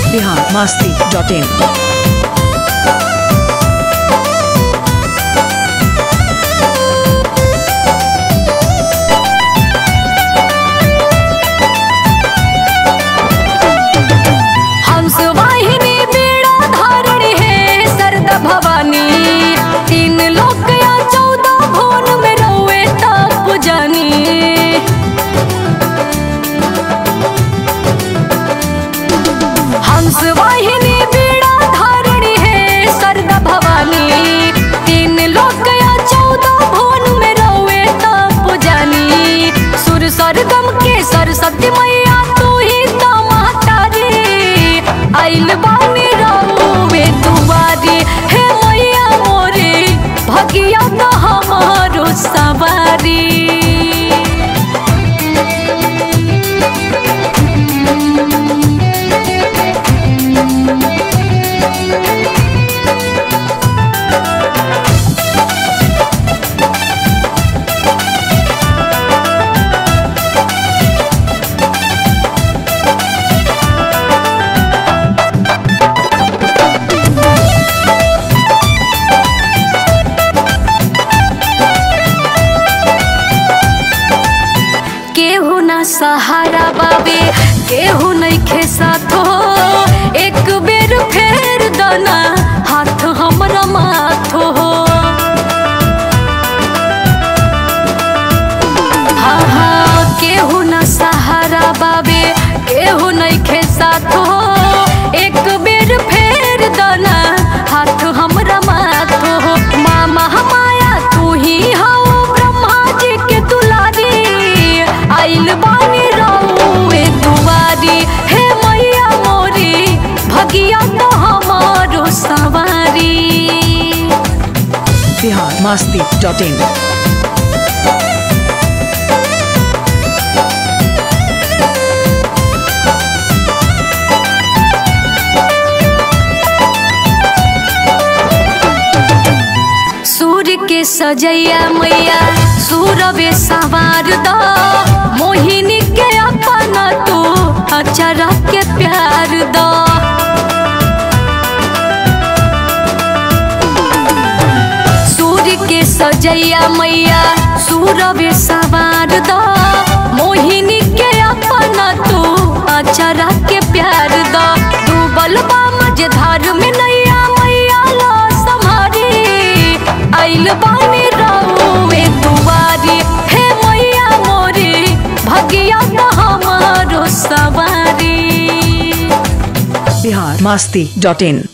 Bihar Masti dot in हंस वाहिनी बीड़ा धारणी है सरदा भवानी तीन लोक या चौदह भुवन में रहुए तप जानी हंस वाहिनी बीड़ा धारणी है सरदा भवानी तीन लोक या चौदह भुवन में रहुए तप जानी सुर सरगम के सरस्वती मैया तू ही तो महतारी आइल बानी रहुए दुआरी हे मैया मोरे भगिया तो हमारो सवारी केहू ना सहारा बाबे केहू नइखे साथो एक बेर फेर दना हाथ हमरा माथो हाँ हाँ केहू ना सहारा बाबे केहू नइखे साथो एक बेर फेर दना हाथ हमरा माथो मामा माया तू ही हौ ब्रह्मा जी के दुलारी आइल बानी रहुए दुआरी हे मैया मोरी भगिया तो हमारो सवारी बिहार मस्ती डॉट इन सूर्य के सजैया मैया सूरवे सवार द मोहिनी के अपना तू अचरा के प्यार द सूर्य के सजैया मैया सूरवे सवार द मोहिनी के अपना तू अचरा के प्यार द डूबल बा मझधार में नैया मैया ला समारी आइल बानी रहुए दुआरी हे मैया मोरी भगिया तो हमारो सवारी बिहार मस्ती डॉट इन